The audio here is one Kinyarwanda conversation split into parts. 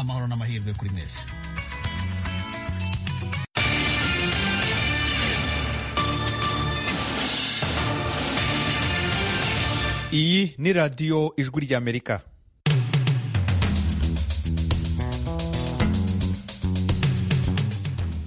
amahoro n'amahirwe kuri mwese iyi ni radiyo ijwi ry'amerika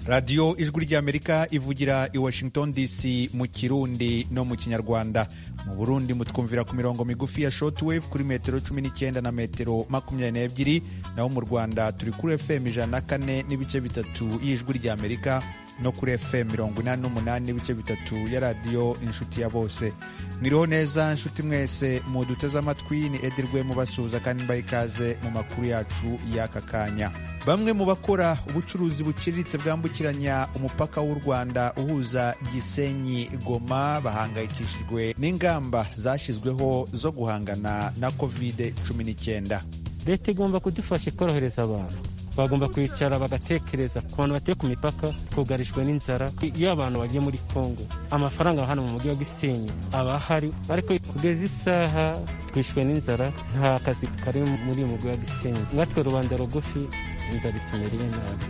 radiyo ijwi ry'amerika ivugira i washington dc mu kirundi no mu kinyarwanda mu burundi mutwumvira ku mirongo migufi ya shortwave kuri metero 19 na metero 22 naho mu rwanda turi kuri fm ijana na kane n'ibice bitatu y'ijwi ry'amerika no kuri fm mirongo inani n'umunani n'ibice bitatu ya radiyo inshuti ya bose mwiriho neza inshuti mwese muduteze amatwi ni edirwe mubasuhuza kandi mbaye ikaze mu makuru yacu y'aka kanya bamwe mu bakora ubucuruzi buciriritse bwambukiranya umupaka w'u rwanda uhuza gisenyi goma bahangayikishijwe n'ingamba zashyizweho zo guhangana na covid 19 leta igomba kudufasha ikorohereza abantu bagomba kwicara bagatekereza ku bantu batuye ku mipaka twugarijwe n'inzara iyo abantu bagiye muri kongo amafaranga hano mu mujyi wa gisenyi aba ahari ariko kugeza isaha twishwe n'inzara nta kazi kari muri uyu mujyi wa gisenyi ngatwe rubanda rugufi inzara itumereye nabi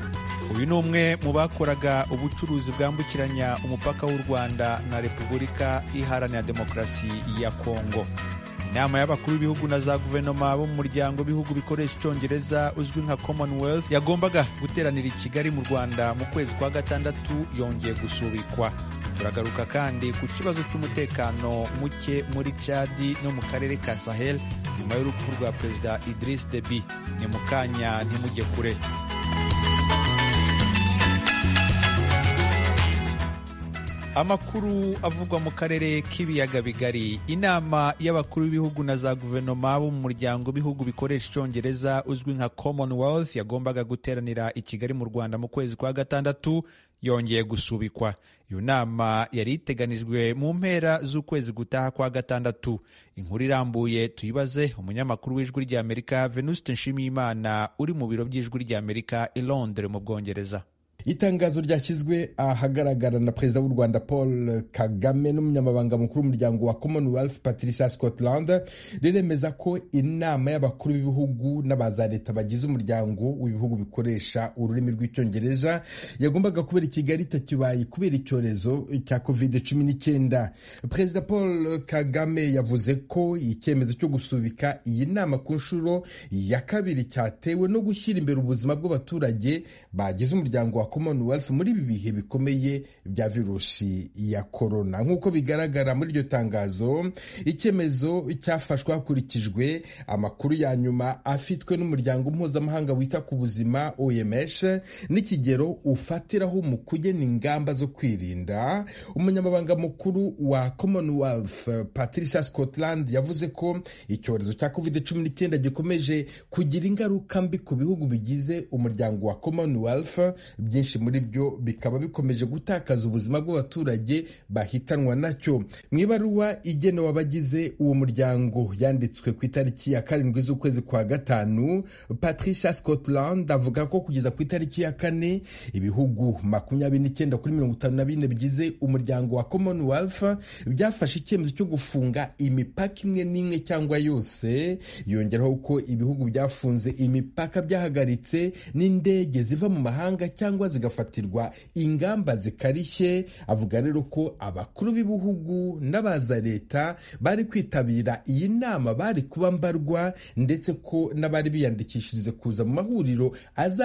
uyu ni umwe mu bakoraga ubucuruzi bwambukiranya umupaka w'u rwanda na repubulika iharanira demokarasi ya kongo inama y'abakuru b'ibihugu na za guverinoma bo mu muryango w'ibihugu bikoresha icyongereza uzwi nka commonwealth yagombaga guteranira i kigali mu rwanda mu kwezi kwa gatandatu yongeye gusubikwa turagaruka kandi ku kibazo cy'umutekano muke muri cadi no mu karere ka sahel nyuma y'urupfu rwa perezida idris deby ni mu kanya ntimujye kure amakuru avugwa mu karere k'ibiyaga bigari inama y'abakuru b'ibihugu na za guverinoma bo mu muryango w'ibihugu bikoresha icyongereza uzwi nka commonwealth yagombaga guteranira i kigali mu rwanda mu kwezi kwa gatandatu yongeye gusubikwa iyo nama yari iteganijwe mu mpera z'ukwezi gutaha kwa gatandatu inkuru irambuye tuyibaze umunyamakuru w'ijwi ry'amerika venuste nshimiyimana uri mu biro by'ijwi ry'amerika i londres mu bwongereza itangazo ryashyizwe ahagaragara na perezida w'u rwanda paul kagame n'umunyamabanga mukuru w'umuryango wa commonwealth patricia scotland riremeza ko inama y'abakuru b'ibihugu n'aba za leta bagize umuryango w'ibihugu bikoresha ururimi rw'icyongereza yagombaga kubera i kigali itakibaye kubera icyorezo cya covid 19 perezida paul kagame yavuze ko icyemezo cyo gusubika iyi nama ku nshuro ya kabiri cyatewe no gushyira imbere ubuzima bw'abaturage bagize umuryango wa commonwealth muri ibi bihe bikomeye bya virusi ya korona nk'uko bigaragara muri iryo tangazo icyemezo cyafashwe hakurikijwe amakuru ya nyuma afitwe n'umuryango mpuzamahanga wita ku buzima oms n'ikigero ufatiraho mu kugena ingamba zo kwirinda umunyamabanga mukuru wa commonwealth patricia scotland yavuze ko icyorezo cya covid 19 gikomeje kugira ingaruka mbi ku bihugu bigize umuryango wa commonwealth byinshi muri byo bikaba bikomeje gutakaza ubuzima bw'abaturage bahitanwa nacyo mu ibaruwa igenewe abagize uwo muryango yanditswe ku itariki ya karindwi z'ukwezi kwa gatanu patricia scotland avuga ko kugeza ku itariki ya kane ibihugu makumyabiri n'icyenda kuri mirongo itanu na bine bigize umuryango wa commonwealth byafashe icyemezo cyo gufunga imipaka imwe n'imwe cyangwa yose yongeraho ko ibihugu byafunze imipaka byahagaritse n'indege ziva mu mahanga cyangwa cyangwa zigafatirwa ingamba zikarishye avuga rero ko abakuru b'ibihugu n'abaza leta bari kwitabira iyi nama bari kuba mbarwa ndetse ko n'abari biyandikishirize kuza mu mahuriro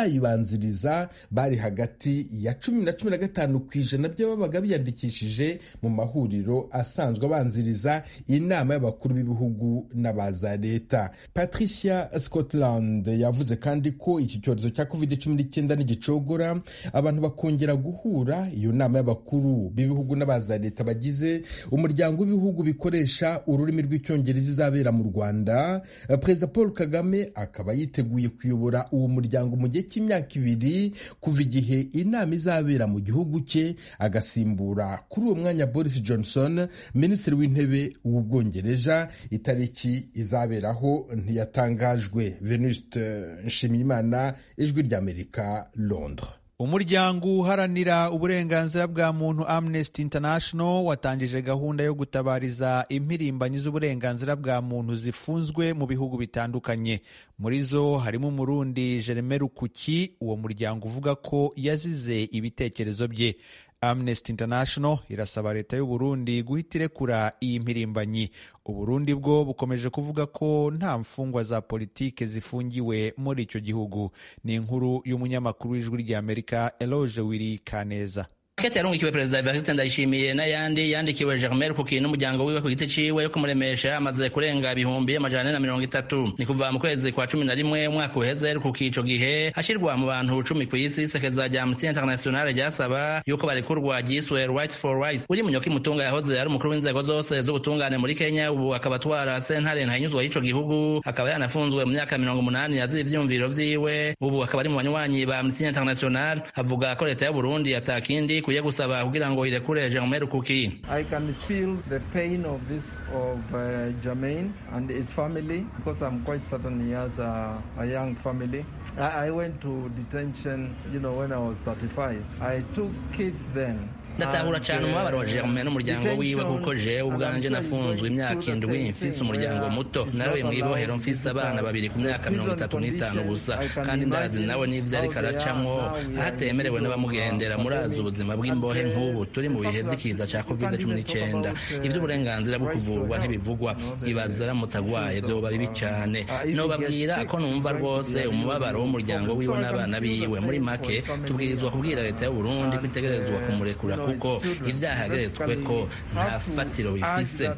azayibanziriza bari hagati ya cumi na cumi na gatanu ku ijana by'ababaga biyandikishije mu mahuriro asanzwe abanziriza inama y'abakuru b'ibihugu n'abaza leta patricia scotland yavuze kandi ko iki cyorezo cya covid cumi n'icyenda n'igicogora abantu bakongera guhura iyo nama y'abakuru b'ibihugu n'abaza leta bagize umuryango w'ibihugu bikoresha ururimi rw'icyongereza izabera mu rwanda perezida paul kagame akaba yiteguye kuyobora uwo muryango mu gihe cy'imyaka ibiri kuva igihe inama izabera mu gihugu cye agasimbura kuri uwo mwanya boris johnson minisitiri w'intebe w'ubwongereza itariki izaberaho ntiyatangajwe venuste nshimiyimana ijwi ry'amerika londres umuryango uharanira uburenganzira bwa muntu amnesty international watangije gahunda yo gutabariza impirimbanyi z'uburenganzira bwa muntu zifunzwe mu bihugu bitandukanye muri zo harimo umurundi jereme rukuki uwo muryango uvuga ko yazize ibitekerezo bye amnesty international irasaba leta y'u burundi guhita irekura iyi mpirimbanyi uburundi bwo bukomeje kuvuga ko nta mfungwa za politike zifungiwe muri icyo gihugu ni inkuru y'umunyamakuru w'ijwi ry'amerika eloge wiri kaneza Kete yarungikiwe Perezida Evariste Ndayishimiye n'ayandi yandikiwe Germaine Kuki n'umuryango wiwe ku giti ciwe yo kumuremesha amaze kurenga ibihumbi amajana ane na mirongo itatu ni kuva mu kwezi kwa cumi na rimwe umwaka uheze Kuki ico gihe hashirwa mu bantu cumi ku isi isekeza rya Amnesty International ryasaba yuko barekurwa ryiswe Rights for Rights uri munyoki mutunga yahoze ari umukuru w'inzego zose z'ubutungane muri Kenya ubu akaba atwara sentare ntahinyuzwa y'ico gihugu akaba yanafunzwe mu myaka mirongo umunani yaz'ivyumviro vyiwe ubu akaba ari mu banywanyi ba Amnesty International avuga ko leta y'u Burundi atakindi ikwiye gusaba kugira ngo irekure Germain Kuki I can feel the pain of this of uh, Germain and his family because I'm quite certain he has a, a young family I, I went to detention you know when I was 35 I took kids then ndatahura cyane umubabaro wa germain n'umuryango wiwe kuko jewe ubwanjye nafunzwe imyaka indwi mfise umuryango muto nawe mwibohero mfise abana babiri ku myaka mirongo itatu n'itanu gusa kandi ndazi nawe n'ibyo ariko aracamwo ahatemerewe n'abamugendera murazi ubuzima bw'imbohe nk'ubu turi mu bihe by'ikiza cya covid cumi n'icyenda iby'uburenganzira bwo kuvurwa ntibivugwa ibaza aramutse agwaye vyoba bibi cyane nobabwira ko numva rwose umubabaro w'umuryango wiwe n'abana biwe muri make tubwirizwa kubwira leta y'u burundi ko itegerezwa kumurekura kuko ibyaha yageretswe ko nta fatiro bifise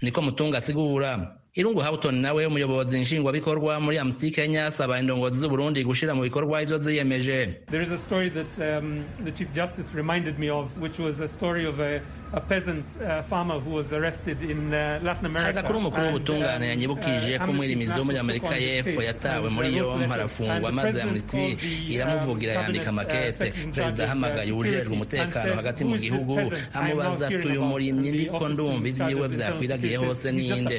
niko mutunga asigura Irungu Houghton nawe umuyobozi nshingwabikorwa muri Amnesty Kenya asaba indongozi z'u Burundi gushira mu bikorwa ivyo ziyemeje. There is a story that um, the Chief Justice reminded me of which was a story of a, a peasant uh, farmer who was arrested in uh, Latin America. Hari kuri umukuru w'ubutungane yanyibukije ko umwirimizi wo muri Amerika y'Epfo yatawe muri yompi arafungwa maze Amnesty iramuvugira yandika makete. Perezida ahamagaye ujejwe umutekano hagati mu gihugu amubaza ati uyu murimyi ndiko ndumva ivyiwe vyakwiragiye hose ninde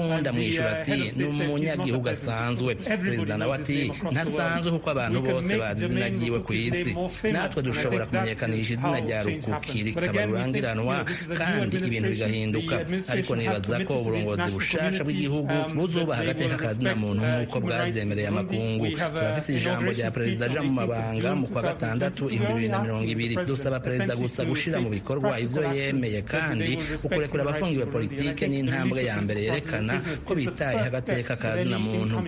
uwundi amwishyura ati ni umunyagihugu asanzwe perezida nawe ati ntasanzwe kuko abantu bose bazi izina ryiwe ku isi natwe dushobora kumenyekanisha izina rya rukuki rikaba rurangiranwa kandi ibintu bigahinduka ariko nibaza ko uburongozi bushasha bw'igihugu buzubaha agateka kazina muntu nk'uko bwavyemereye amakungu turafise ijambo rya perezida aja mu mabanga mu kwa gatandatu ibihumbi bibiri na mirongo ibiri dusaba perezida gusa gushira mu bikorwa ivyo yemeye kandi ukurekura abafungiwe politike ni intambwe ya mbere yerekana ko bitaye agateka ka zina muntu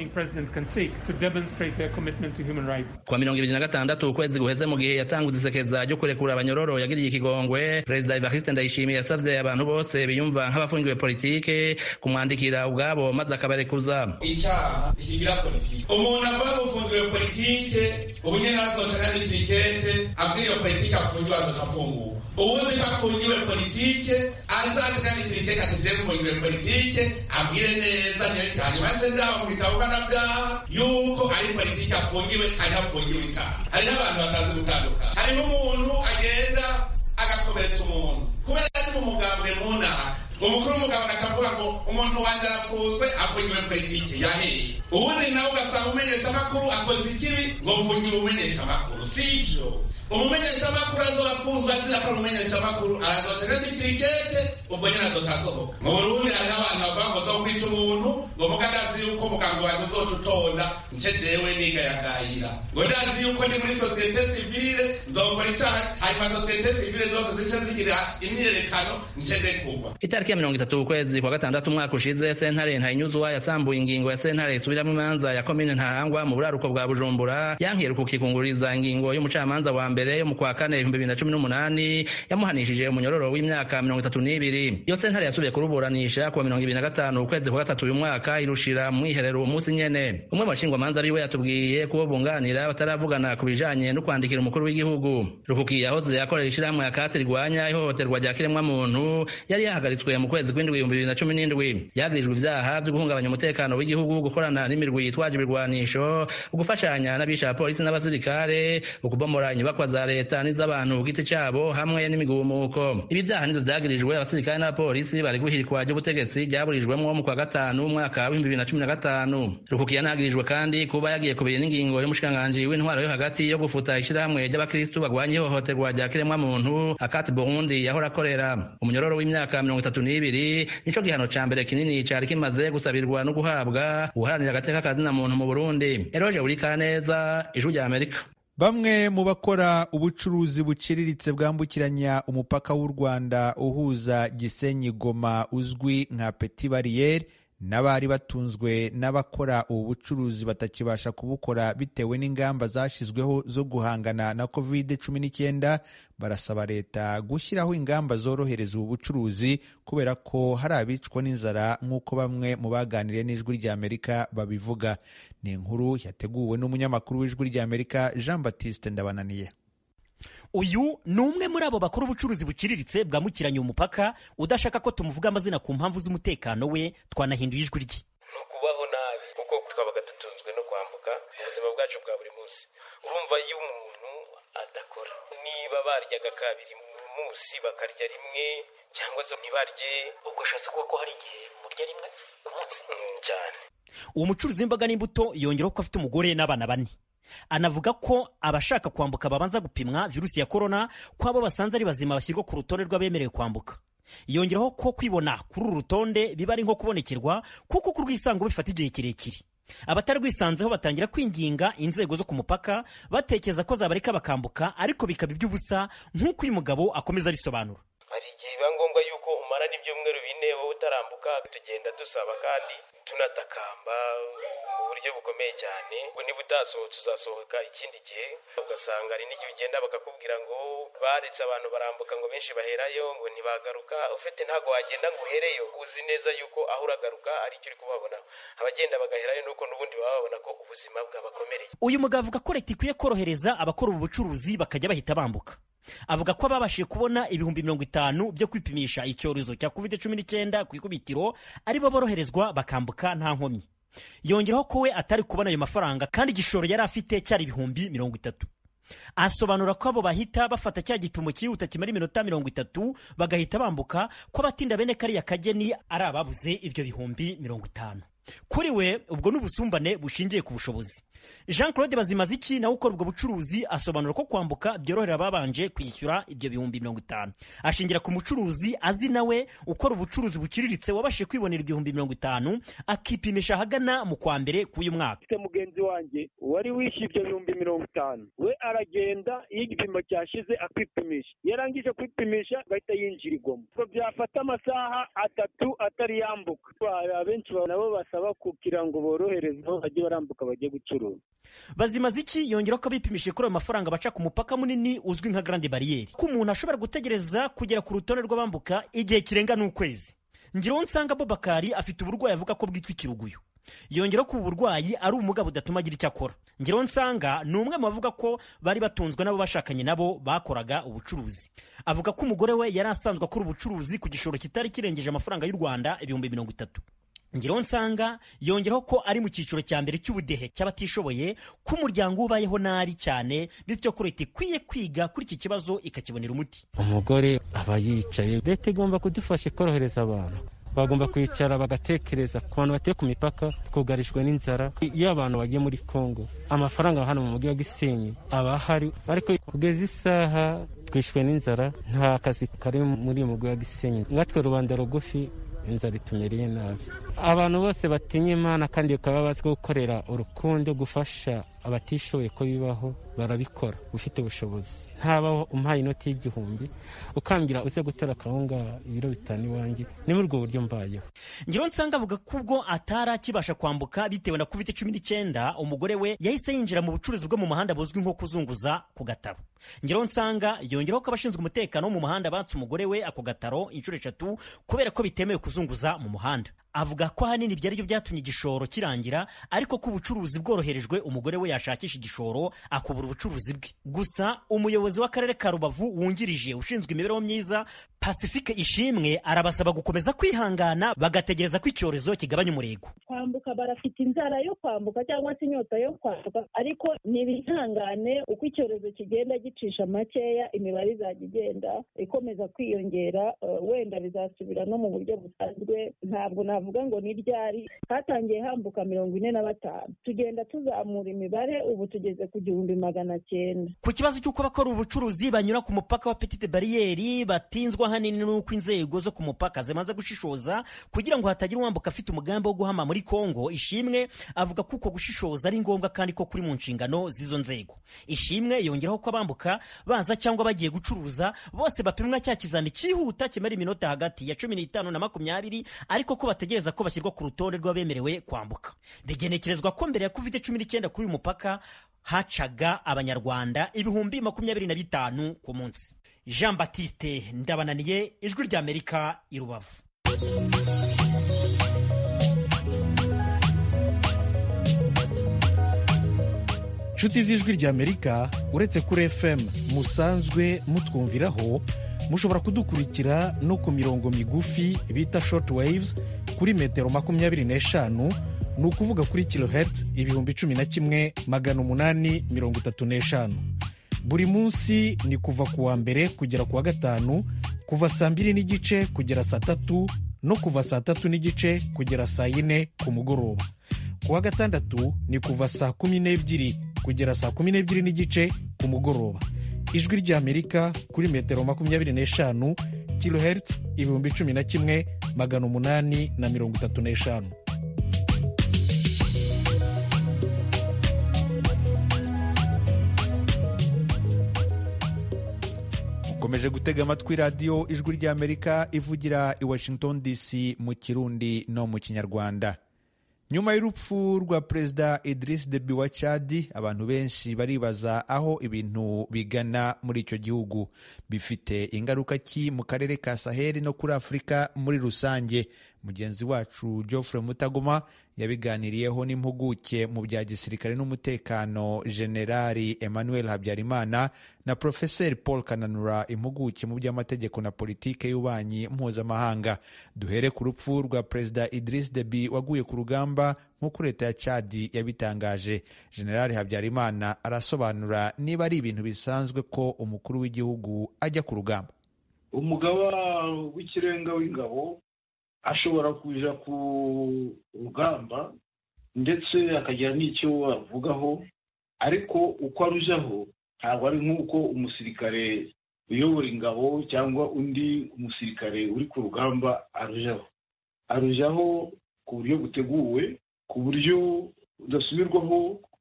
kuwa mirongo ibiri na gatandatu ukwezi guheze mu gihe yatanguze isekeza ryo kurekura abanyororo yagiriye ikigongwe perezida evariste ndayishimiye yasavye abantu bose biyumva nk'abafungiwe politike kumwandikira ubwabo maze akabarekuza icaha ikigira politike umuntu akora gufungiwe politike ubu nyene azoca n'abitikete abwira iyo politike afungiwe azoca afungura uwuzi ko afungiwe politike azaca n'abitikete atuje gufungiwe politike abwire neza nyerekanye baje ndaho mu bitabo mpanavyaha yuko ari politiki afungiwe hariho afungiwe icaha hariho abantu batazi gutandukana hariho umuntu agenda agakomeretsa umuntu kubera ari mu mugambwe munaha umukuru w'umugabo akavuga ngo umuntu wanjye arapfunzwe afungiwe politiki yaheye ubundi nawe ugasanga umenyesha amakuru akoze ikibi ngo mfungiwe umenyesha amakuru sivyo umumenyesha makuru azobafunzwe azira ko umumenyesha makuru arazotere n'ikirikete ubwo nyene azotasohoka mu burundi hariho abantu bavuga ngo zokwica umuntu ngo muga ndazi yuko muganga wanjye uzoca utonda nce jewe nigayagayira ngo ndazi yuko ndi muri sosiyete sivile nzokora icaha hanyuma sosiyete sivile zose zice zigira imyiyerekano nce ndekugwa itariki ya mirongo itatu ukwezi kwa gatandatu umwaka ushize sentare ntayinyuzwa yasambuye ingingo ya sentare isubiramwo imanza ya komine ntahangwa mu buraruko bwa bujumbura yankiye kukikunguririza ingingo y'umucamanza wa mbere yo mu kwa kane ibihumbi bibiri na cumi n'umunani yamuhanishije umunyororo w'imyaka mirongo itatu n'ibiri iyo sentare yasubiye kuruburanisha kuwa mirongo ibiri na gatanu ukwezi kwa gatatu uyu mwaka irushira mu mwiherero uwo munsi nyene umwe mu bashingwamanza ariwe yatubwiye kubo bunganira bataravugana ku bijanye no kwandikira umukuru w'igihugu rukuki yahoze akorera ishirahamwe akati rirwanya ihohoterwa rya kiremwamuntu yari yahagaritswe mu kwezi kw'indwi ibihumbi bibiri na cumi n'indwi yagrijwe ivyaha vyo guhungabanya umutekano w'igihugu gukorana n'imirwi yitwaje ibirwanisho ugufashanya n'abisha polisi n'abasirikare ukubomora inyubakwa ingamba za leta n'iz'abantu ku giti cyabo hamwe n'imigumuko ibi byaha nizo byagirijwe abasirikare n'abapolisi bari guhirikwa ry'ubutegetsi ryaburijwemwo mu kwa gatanu umwaka w'ibihumbi bibiri na cumi na gatanu rukukiya ntagirijwe kandi kuba yagiye kubira n'ingingo y'umushikiranganji w'intwaro yo hagati yo gufuta ishyirahamwe ry'abakirisitu barwanya ihohoterwa rya kiremwamuntu akati burundi yahora akorera umunyororo w'imyaka mirongo itatu n'ibiri nico gihano ca mbere kinini cari kimaze gusabirwa no guhabwa uharanira agateka kazina muntu mu burundi eroje burikaneza ijwi rya amerika Bamwe mu bakora ubucuruzi buciriritse bwambukiranya umupaka w'u Rwanda uhuza Gisenyi Goma uzwi nka Petit Barriere n'abari batunzwe n'abakora ubu bucuruzi batakibasha kubukora bitewe n'ingamba zashyizweho zo guhangana na covid cumi n'icyenda barasaba leta gushyiraho ingamba zorohereza ubu bucuruzi kubera ko hari abicwa n'inzara nk'uko bamwe mu baganiriye n'ijwi ry'amerika babivuga ni inkuru yateguwe n'umunyamakuru w'ijwi ry'amerika jean batiste ndabananiye uyu ni umwe muri abo bakora ubucuruzi buciriritse bwambukiranya umupaka udashaka ko tumuvuga amazina ku mpamvu z'umutekano we twanahinduye ijwi rye ni ukubaho nabi kuko twabaga dutunzwe no kwambuka ubuzima bwacu bwa buri munsi urumva iyo umuntu adakora niba baryaga kabiri mu munsi bakarya rimwe cyangwa se ntibarye ubwo ushatse kuba ko hari igihe murya rimwe cyane uwo mucuruzi w'imboga n'imbuto yongeraho ko afite umugore n'abana bane anavuga ko abashaka kwambuka babanza gupimwa virusi ya korona ko abo basanze ari bazima bashyirwa ku rutonde rw'abemerewe kwambuka yongeraho ko kwibona kuri uru rutonde biba ari nko kubonekerwa kuko kurwisanga bifata igihe kirekire abatarwisanzeho batangira kwinginga inzego zo ku mupaka batekereza ko zabareka bakambuka ariko bikaba iby'ubusa nk'uko uyu mugabo akomeza arisobanura hari igihe biba ngombwa yuko umara n'ibyumweru bine wowe utarambuka tugenda dusaba kandi tunatakamba mu buryo bukomeye cyane ngo niba utasohotse uzasohoka ikindi gihe ugasanga hari n'igihe ugenda bakakubwira ngo baretse abantu barambuka ngo benshi baherayo ngo ntibagaruka ufite ntabwo wagenda ngo uhereyo uzi neza yuko aho uragaruka ari icyo uri kubabona abagenda bagaherayo nuko n'ubundi baba babona ko ubuzima bwabakomereye uyu mugabo avuga ko leta ikwiye korohereza abakora ubu bucuruzi bakajya bahita bambuka avuga ko ababashije kubona ibihumbi mirongo itanu byo kwipimisha icyorezo cya covid cumi n'icyenda ku ikubitiro aribo boroherezwa bakambuka nta nkomyi yongeraho ko we atari kubona ayo mafaranga kandi igishoro yari afite cyari ibihumbi mirongo itatu asobanura ko abo bahita bafata cya gipimo cyihuta kimara iminota mirongo itatu bagahita bambuka ko abatinda bene kariya kageni ari ababuze ibyo bihumbi mirongo itanu kuri we ubwo ni ubusumbane bushingiye ku bushobozi jean claude bazimaziki nawe ukora ubwo bucuruzi asobanura ko kwambuka byorohera ababanje kwishyura ibyo bihumbi mirongo itanu ashingira ku mucuruzi azi nawe ukora ubucuruzi buciriritse wabashije kwibonera ibihumbi mirongo itanu akipimisha ahagana mu kwa mbere k'uyu mwaka mfite mugenzi wanjye wari wishyuye ibyo bihumbi mirongo itanu we aragenda iyo igipimo cyashize akipimisha yarangije kwipimisha agahita yinjira igoma ubwo byafata amasaha atatu atari yambuka abenshi nabo basa basaba kugira ngo borohereze aho bajye barambuka bajye gucuruza bazimaze iki yongera ko abipimishije kuri ayo mafaranga baca ku mupaka munini uzwi nka grande bariyeri ko umuntu ashobora gutegereza kugera ku rutonde rw'abambuka igihe kirenga n'ukwezi ngiraho nsanga bobakari afite uburwayi avuga ko bwitwa ikiruguyo yongera ko ubu burwayi ari ubumuga budatuma agira icyo akora ngiraho nsanga ni umwe mu bavuga ko bari batunzwe n'abo bashakanye nabo bakoraga ubucuruzi avuga ko umugore we yari asanzwe akora ubucuruzi ku gishoro kitari kirengeje amafaranga y'u rwanda ibihumbi mirongo itatu ngiraho nsanga yongeraho ko ari mu cyiciro cya mbere cy'ubudehe cy'abatishoboye ko umuryango ubayeho nabi cyane bityo ko leta ikwiye kwiga kuri iki kibazo ikakibonera umuti umugore aba yicaye leta igomba kudufasha ikorohereza abantu bagomba kwicara bagatekereza ku bantu batuye ku mipaka twugarijwe n'inzara iyo abantu bagiye muri congo amafaranga hano mu mujyi wa gisenyi aba ahari ariko kugeza isaha twishwe n'inzara nta kazi kari muri uyu mujyi wa gisenyi nkatwe rubanda rugufi inzara itumereye nabi abantu bose batinya imana kandi bakaba bazi gukorera urukundo gufasha abatishoboye ko bibaho barabikora ufite ubushobozi ntabaho umpaye inoti y'igihumbi ukambwira uze gutora akawunga ibiro bitanu iwanjye ni muri ubwo buryo mbayeho ngiro nsanga avuga ko ubwo atari akibasha kwambuka bitewe na covid cumi n'icyenda umugore we yahise yinjira mu bucuruzi bwo mu muhanda buzwi nko kuzunguza ku gataro ngiro nsanga yongeraho ko abashinzwe umutekano wo mu muhanda batse umugore we ako gataro inshuro eshatu kubera ko bitemewe kuzunguza mu muhanda avuga ko ahanini byari byo byatumye igishoro kirangira ariko ko ubucuruzi bworoherejwe umugore we yashakisha igishoro akubura ubucuruzi bwe gusa umuyobozi w'akarere ka rubavu wungirije ushinzwe imibereho myiza pasifike ishimwe arabasaba gukomeza kwihangana bagategereza ko icyorezo kigabanya umurego kwambuka barafite inzara yo kwambuka cyangwa se inyota yo kwambuka ariko ntibihangane uko icyorezo kigenda gicisha makeya imibare izajya igenda ikomeza kwiyongera uh, wenda bizasubira no mu buryo busanzwe ntabwo navuga ngo ni ryari hatangiye hambuka mirongo ine na batanu tugenda tuzamura imibare ubu tugeze ku gihumbi magana cyenda ku kibazo cy'uko abakora ubucuruzi banyura ku mupaka wa petite bariyeri batinzwa hanini n'uko inzego zo ku mupaka zimaze gushishoza kugira ngo hatagira uwambuka afite umugambi wo guhama muri kongo ishimwe avuga ko uko gushishoza ari ngombwa kandi ko kuri mu nshingano z'izo nzego ishimwe yongeraho ko abambuka baza cyangwa bagiye gucuruza bose bapimwa cya kizami cyihuta kimara iminota hagati ya cumi n'itanu na makumyabiri ariko ko bategereza ko bashyirwa ku rutonde rw'abemerewe kwambuka bigenekerezwa ko mbere ya covid cumi n'icyenda kuri uyu mupaka hacaga abanyarwanda ibihumbi makumyabiri na bitanu ku munsi jean batiste ndabananiye ijwi ry'amerika i rubavu inshuti z'ijwi ry'amerika uretse kuri fm musanzwe mutwumviraho mushobora kudukurikira no ku mirongo migufi bita short waves kuri metero makumyabiri n'eshanu ni ukuvuga kuri kilohertz ibihumbi cumi na kimwe magana umunani mirongo itatu n'eshanu buri munsi ni kuva ku wa mbere kugera ku wa gatanu kuva saa mbiri n'igice kugera saa tatu no kuva saa tatu n'igice kugera saa yine ku mugoroba ku wa gatandatu ni kuva saa kumi n'ebyiri kugera saa kumi n'ebyiri n'igice ku mugoroba ijwi ry'amerika kuri metero makumyabiri n'eshanu kilohertz ibihumbi cumi na kimwe magana umunani na mirongo itatu n'eshanu ukomeje gutega amatwi radiyo ijwi ry'amerika ivugira i washington dc mu kirundi no mu kinyarwanda nyuma y'urupfu rwa perezida Idris Deby wa Chad abantu benshi baribaza aho ibintu bigana muri icyo gihugu bifite ingaruka ki mu karere ka Sahel no kuri Afurika muri rusange mugenzi wacu Geoffrey Mutagoma yabiganiriyeho n'impuguke mu bya gisirikare n'umutekano Generali Emmanuel Habyarimana na Profeseri Paul Kananura impuguke mu by'amategeko na politike y'ububanyi mpuzamahanga duhere ku rupfu rwa perezida Idris Deby waguye ku rugamba nk'uko leta ya cadi yabitangaje generali habyarimana arasobanura niba ari ibintu bisanzwe ko umukuru w'igihugu ajya ku rugamba umugaba w'ikirenga w'ingabo ashobora kuja ku rugamba ndetse akagira n'icyo avugaho ariko uko arujaho ntabwo ari nk'uko umusirikare uyobora ingabo cyangwa undi umusirikare uri ku rugamba arujaho arujaho ku buryo buteguwe ku buryo budasubirwaho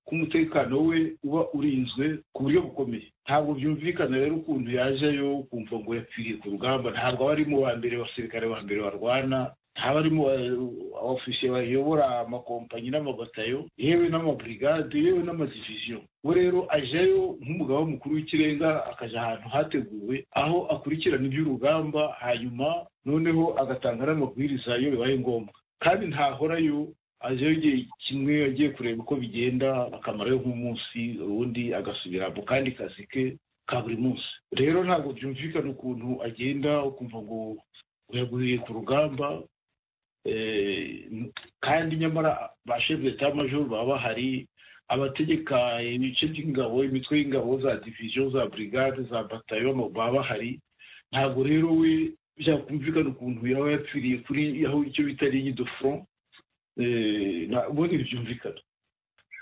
ko umutekano we uba urinzwe ku buryo bukomeye ntabwo byumvikana rero ukuntu yajeyo kumva ngo yapfiriye ku rugamba ntabwo aba arimo ba mbere abasirikare ba mbere barwana ntaba arimo abafisiye bayobora amakompanyi n'amabatayo yewe n'amaburigade yewe n'amadiviziyo we rero ajayo nk'umugabo w'umukuru w'ikirenga akaja ahantu hateguwe aho akurikirana iby'urugamba hanyuma noneho agatanga n'amabwiriza iyo bibaye ngombwa kandi ntahorayo ajeyo igihe kimwe agiye kureba uko bigenda akamarayo nk'umunsi ubundi agasubira mu kandi kazi ke ka buri munsi rero ntabwo byumvikana ukuntu agenda ukumva ngo uyaguriye ku rugamba kandi nyamara ba shefu majoro baba bahari abategeka ibice by'ingabo imitwe y'ingabo za diviziyo za burigade za batayo baba bahari ntabwo rero we byakumvikana ukuntu yaba yapfiriye kuri aho icyo bita ligne de front ubundi ntibyumvikana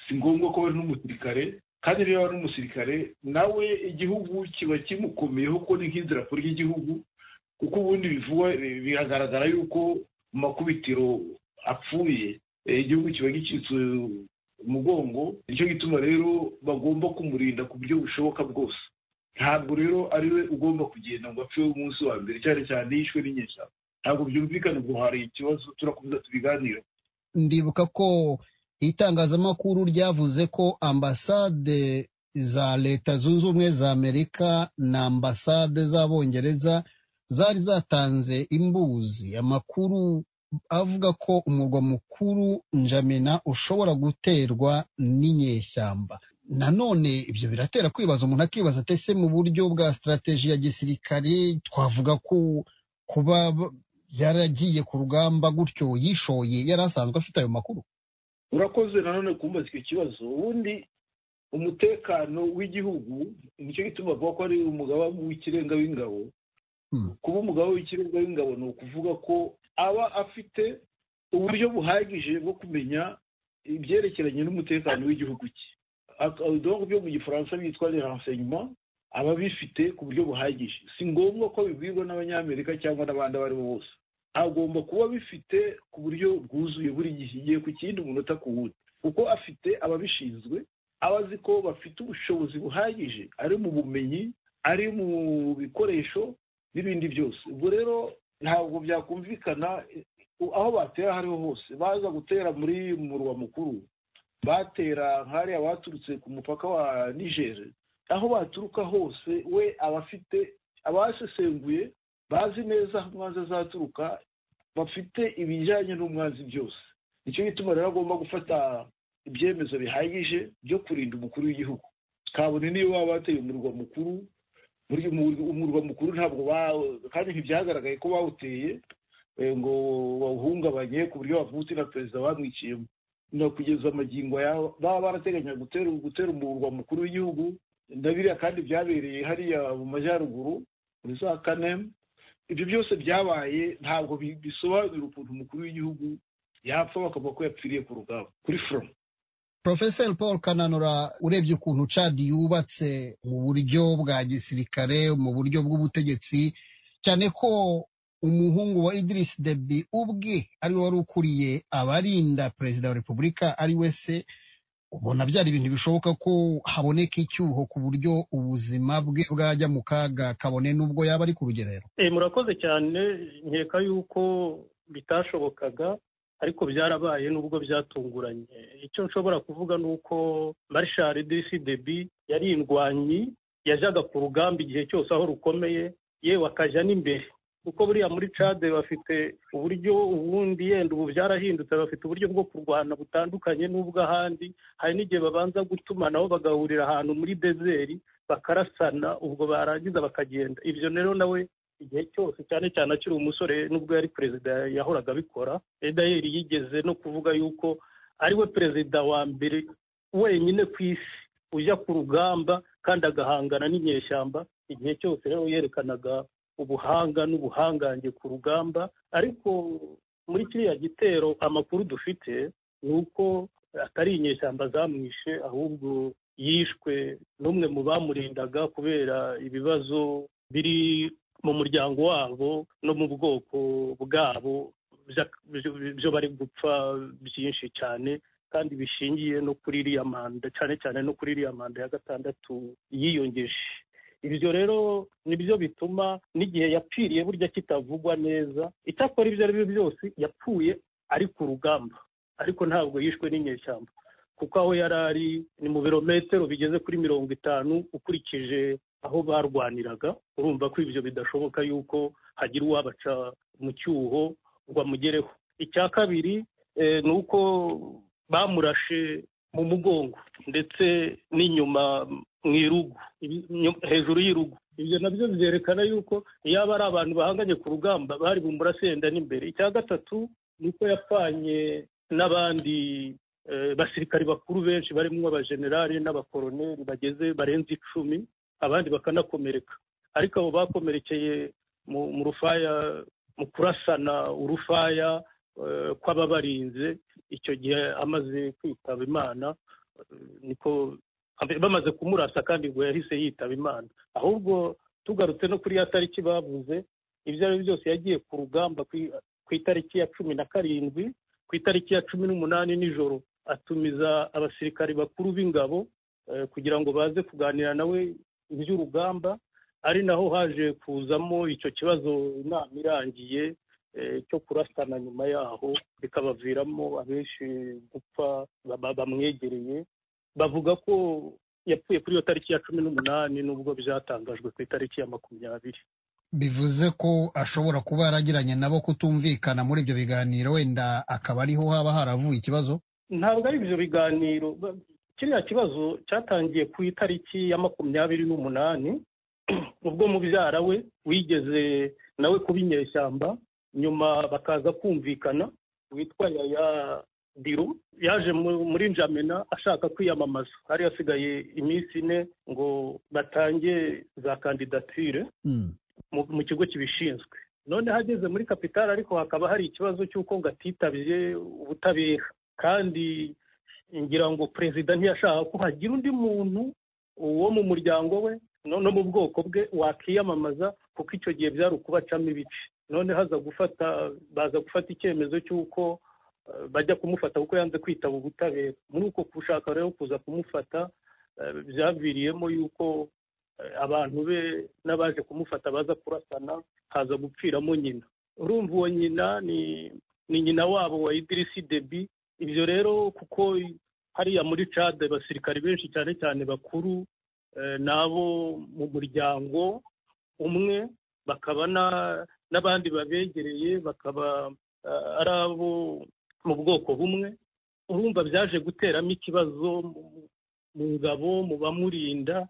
si ngombwa ko ari n'umusirikare kandi niba ari n'umusirikare nawe igihugu kiba kimukomeyeho ko ni nk'idarapo ry'igihugu kuko ubundi bivugwa biragaragara yuko mu makubitiro apfuye igihugu kiba gicitse umugongo nicyo gituma rero bagomba kumurinda ku buryo bushoboka bwose ntabwo rero ari we ugomba kugenda ngo apfe umunsi wa mbere cyane cyane yishwe n'inyeshyamba ntabwo byumvikana ngo hari ikibazo turakomeza tubiganira ndibuka ko itangazamakuru ryavuze ko ambasade za leta zunze ubumwe za amerika na ambasade z'abongereza zari zatanze imbuzi amakuru avuga ko umurwa mukuru njamina ushobora guterwa n'inyeshyamba nanone ibyo biratera kwibaza umuntu akibaza ati ese mu buryo bwa sitarateji ya gisirikare twavuga ko kuba yaragiye ku rugamba gutyo yishoye yari asanzwe afite ayo makuru urakoze nanone kumbaza icyo kibazo ubundi umutekano w'igihugu nicyo gituma bavuga ko ari umugaba w'ikirenga w'ingabo kuba umugabo w'ikirenga w'ingabo ni ukuvuga ko aba afite uburyo buhagije bwo kumenya ibyerekeranye n'umutekano w'igihugu cye ibihugu byo mu gifaransa byitwa renseignement aba abifite ku buryo buhagije si ngombwa ko bibwirwa n'abanyamerika cyangwa n'abandi abo ari bo bose agomba kuba bifite ku buryo bwuzuye buri gihe igihe ku kindi umunota ku wundi kuko afite ababishinzwe aba azi ko bafite ubushobozi buhagije ari mu bumenyi ari mu bikoresho n'ibindi byose ubwo rero ntabwo byakumvikana aho batera aho ariho hose baza gutera muri murwa mukuru batera nk'ariya baturutse ku mupaka wa nijeri aho baturuka hose we aba afite abasesenguye bazi neza aho umwanzi azaturuka bafite ibijyanye n'umwanzi byose nicyo gituma rero agomba gufata ibyemezo bihagije byo kurinda umukuru w'igihugu kabone niyo baba bateye umurwa mukuru umurwa mukuru ntabwo kandi ntibyagaragaye ko bawuteye ngo bawuhungabanye ku buryo bavutse na perezida bamwiciyemo no kugeza amagingo yabo baba barateganya gutera umurwa mukuru w'igihugu ndabiriya kandi byabereye hariya mu majyaruguru muri za kane ibyo byose byabaye ntabwo bisobanura ukuntu umukuru w'igihugu yapfa bakavuga ko yapfiriye ku rugamba kuri foromo Professor Paul Kananura urebye ukuntu Chad yubatse mu buryo bwa gisirikare mu buryo bw'ubutegetsi cyane ko umuhungu wa Idris Deby ubwe ariwe wari ukuriye abarinda perezida wa repubulika ari we se ubona byari ibintu bishoboka ko haboneka icyuho ku buryo ubuzima bwe bwajya mu kaga kabone n'ubwo yaba ari ku rugerero murakoze cyane nkeka yuko bitashobokaga ariko byarabaye nubwo byatunguranye icyo nshobora kuvuga ni uko marshal dirisi debi yari indwanyi yajyaga ku rugamba igihe cyose aho rukomeye yewe akajya n'imbere kuko buriya muri cade bafite uburyo ubundi yenda ubu byarahindutse bafite uburyo bwo kurwana butandukanye n'ubw'ahandi hari n'igihe babanza gutumanaho bagahurira ahantu muri dezeri bakarasana ubwo barangiza bakagenda ibyo rero nawe igihe cyose cyane cyane akiri umusore nubwo yari perezida yahoraga abikora edayeri yigeze no kuvuga yuko ariwe perezida wa mbere wenyine ku isi ujya ku rugamba kandi agahangana n'inyeshyamba igihe cyose rero yerekanaga ubuhanga n'ubuhangange ku rugamba ariko muri kiriya gitero amakuru dufite ni uko atari inyeshyamba zamwishe ahubwo yishwe n'umwe mu bamurindaga kubera ibibazo biri mu muryango wabo no mu bwoko bwabo byo bari gupfa byinshi cyane kandi bishingiye no kuri iriya manda cyane cyane no kuri iriya manda ya gatandatu yiyongeje ibyo rero nibyo bituma n'igihe yapfiriye burya kitavugwa neza icyakora ibyo ari byo byose yapfuye ari ku rugamba ariko ntabwo yishwe n'inyeshyamba kuko aho yari ari ni mu birometero bigeze kuri mirongo itanu ukurikije aho barwaniraga urumva ko ibyo bidashoboka yuko hagira uwabaca mu cyuho ngo amugereho icya kabiri ni uko bamurashe mu mugongo ndetse n'inyuma mu irugu hejuru y'irugu ibyo nabyo byerekana yuko iyo aba ari abantu bahanganye ku rugamba bari bumurasenda n'imbere icya gatatu ni uko yapfanye n'abandi basirikari bakuru benshi barimo abajenerali n'abakoroneri bageze barenze icumi abandi bakanakomereka ariko abo bakomerekeye mu rufaya mu kurasana urufaya kw'ababarinze icyo gihe amaze kwitaba imana niko bamaze kumurasa kandi ngo yahise yitaba imana ahubwo tugarutse no kuri ya tariki bavuze ibyo ari byo byose yagiye ku rugamba ku itariki ya cumi na karindwi ku itariki ya cumi n'umunani nijoro atumiza abasirikari bakuru b'ingabo kugira ngo baze kuganira nawe iby'urugamba ari naho haje kuzamo icyo kibazo inama irangiye cyo kurasana nyuma yaho bikabaviramo abenshi gupfa bamwegereye bavuga ko yapfuye kuri iyo tariki ya cumi n'umunani nubwo byatangajwe ku itariki ya makumyabiri bivuze ko ashobora kuba yaragiranye nabo kutumvikana muri ibyo biganiro wenda akaba ariho haba haravuye ikibazo ntabwo ari ibyo biganiro kiriya kibazo cyatangiye ku itariki ya makumyabiri n'umunani ubwo mubyara we wigeze nawe kuba inyeshyamba nyuma bakaza kumvikana witwa yaya diru yaje muri njamena ashaka kwiyamamaza hari hasigaye iminsi ine ngo batange za kandidatire mu kigo kibishinzwe none hageze muri kapitali ariko hakaba hari ikibazo cy'uko ngo atitabye ubutabera kandi ngira ngo perezida ntiyashaka ko hagira undi muntu wo mu muryango we no mu bwoko bwe wakiyamamaza kuko icyo gihe byari ukubacamo ibice none haza gufata baza gufata icyemezo cy'uko bajya kumufata kuko yanze kwitaba ubutabera muri uko gushaka rero kuza kumufata byaviriyemo yuko abantu be n'abaje kumufata baza kurasana haza gupfiramo nyina urumva uwo nyina ni nyina wabo wa idirisi debi ibyo rero kuko hariya muri cade abasirikare benshi cyane cyane bakuru n'abo mu muryango umwe bakaba n'abandi babegereye bakaba ari abo mu bwoko bumwe urumva byaje guteramo ikibazo mu ngabo mu bamurinda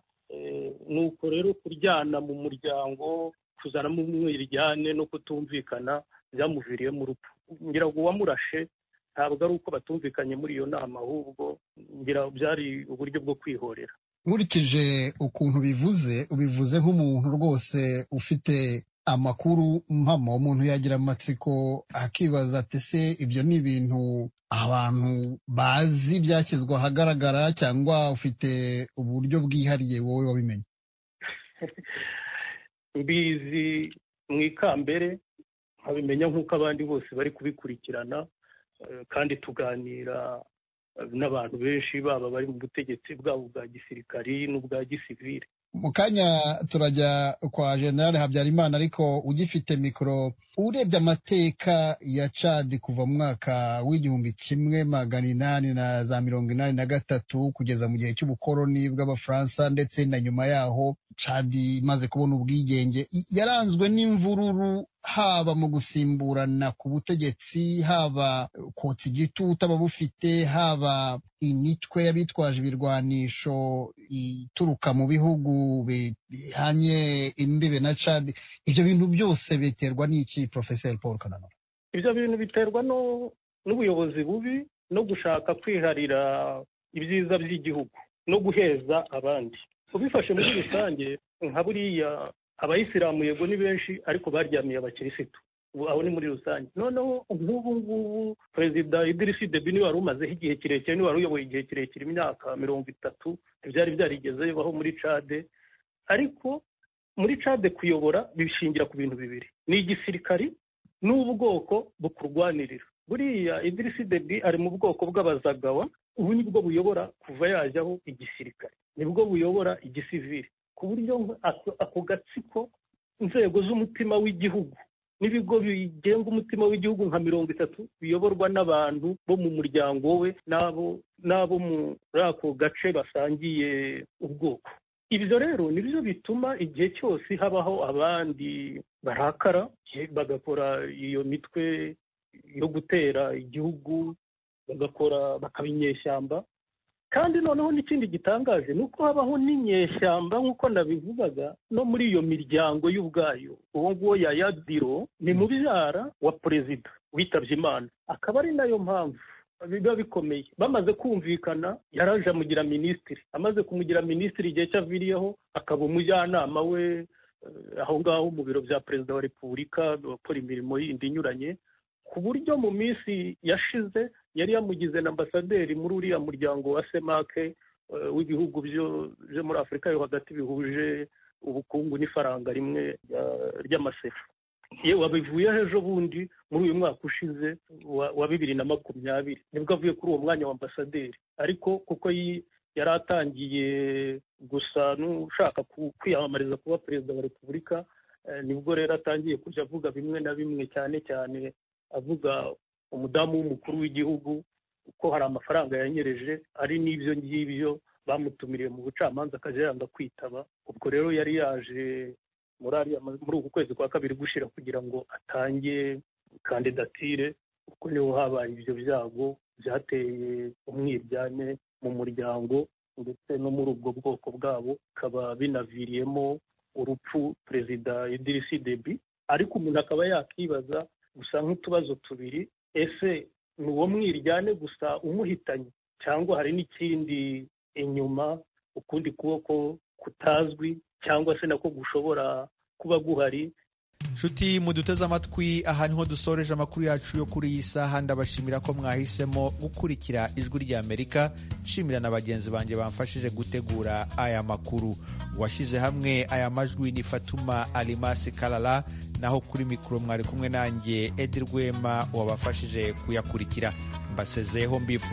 ni uko rero kuryana mu muryango kuzanamo umwiryane no kutumvikana byamuviriyemo urupfu ngira ngo uwamurashe ntabwo ari uko batumvikanye muri iyo nama ahubwo ngira byari uburyo bwo kwihorera nkurikije ukuntu bivuze ubivuze nk'umuntu rwose ufite amakuru mpamo umuntu yagira amatsiko akibaza ati se ibyo ni ibintu abantu bazi byashyizwe ahagaragara cyangwa ufite uburyo bwihariye wowe wabimenye mbizi mu ikambere nkabimenya nk'uko abandi bose bari kubikurikirana kandi tuganira n'abantu benshi baba bari mu butegetsi bwabo bwa gisirikari n'ubwa gisivire mu kanya turajya kwa generale habyarimana ariko ugifite mikoro urebye amateka ya cadi kuva mu mwaka w'igihumbi kimwe magana inani na za mirongo inani na gatatu kugeza mu gihe cy'ubukoroni bw'abafaransa ndetse na nyuma yaho cadi imaze kubona ubwigenge yaranzwe n'imvururu haba mu gusimburana ku butegetsi haba kotsa igitutu ababufite haba imitwe y'abitwaje ibirwanisho ituruka mu bihugu bihanye imbibe na cadi ibyo bintu byose biterwa n'iki porofeseri paul kananura ibyo bintu biterwa n'ubuyobozi bubi no gushaka kwiharira ibyiza by'igihugu no guheza abandi ubifashe muri rusange nka buriya abayisilamu yego ni benshi ariko baryamiye abakirisitu aho ni muri rusange noneho nk'ubu ngubu perezida idirisi debi niwe wari umazeho igihe kirekire niwe wari uyoboye igihe kirekire imyaka mirongo itatu ntibyari byarigeze bibaho muri cade ariko muri cade kuyobora bishingira ku bintu bibiri ni igisirikari n'ubwoko bukurwanirira buriya idirisi debi ari mu bwoko bw'abazagawa ubu nibwo buyobora kuva yajyaho igisirikare nibwo buyobora igisivire ku buryo ako gatsiko inzego z'umutima w'igihugu n'ibigo bigenga umutima w'igihugu nka mirongo itatu biyoborwa n'abantu bo mu muryango we n'abo muri ako gace basangiye ubwoko ibyo rero nibyo bituma igihe cyose habaho abandi barakara bagakora iyo mitwe yo gutera igihugu bagakora bakaba inyeshyamba kandi noneho n'ikindi gitangaje ni uko habaho n'inyeshyamba nk'uko nabivugaga no muri iyo miryango y'ubwayo uwo nguwo ya yadiro ni mubyara wa perezida witabye imana akaba ari nayo mpamvu biba bikomeye bamaze kumvikana yaraje amugira minisitiri amaze kumugira minisitiri igihe cyaviriyeho akaba umujyanama we aho ngaho mu biro bya perezida wa repubulika bakora imirimo yindi inyuranye ku buryo mu minsi yashize yari yamugize na ambasaderi muri uriya muryango wa semake w'ibihugu byo muri afurika yo hagati bihuje ubukungu n'ifaranga rimwe ry'amasefu yewe wabivuyeho ejo bundi muri uyu mwaka ushize wa bibiri na makumyabiri nibwo avuye kuri uwo mwanya wa ambasaderi ariko kuko yari atangiye gusa n'ushaka kwiyamamariza kuba perezida wa repubulika nibwo rero atangiye kujya avuga bimwe na bimwe cyane cyane avuga umudamu w'umukuru w'igihugu ko hari amafaranga yanyereje ari n'ibyo ngibyo bamutumiriye mu bucamanza akajya yanga kwitaba ubwo rero yari yaje muri uku kwezi kwa kabiri gushyira kugira ngo atange kandidatire kuko niho habaye ibyo byago byateye umwiryane mu muryango ndetse no muri ubwo bwoko bwabo bikaba binaviriyemo urupfu perezida idirisi debi ariko umuntu akaba yakibaza gusa nk'utubazo tubiri ese ni uwo mwiryane gusa umuhitanye cyangwa hari n'ikindi inyuma ukundi kuboko kutazwi cyangwa se nako gushobora kuba guhari nshuti muduteze amatwi aha niho dusoreje amakuru yacu yo kuri iyi saha ndabashimira ko mwahisemo gukurikira ijwi ry'amerika nshimira na bagenzi banjye bamfashije gutegura aya makuru washyize hamwe aya majwi ni fatuma arimasi karara naho kuri mikoro mwari kumwe nanjye edi rwema wabafashije kuyakurikira mbasezeyeho mbifuza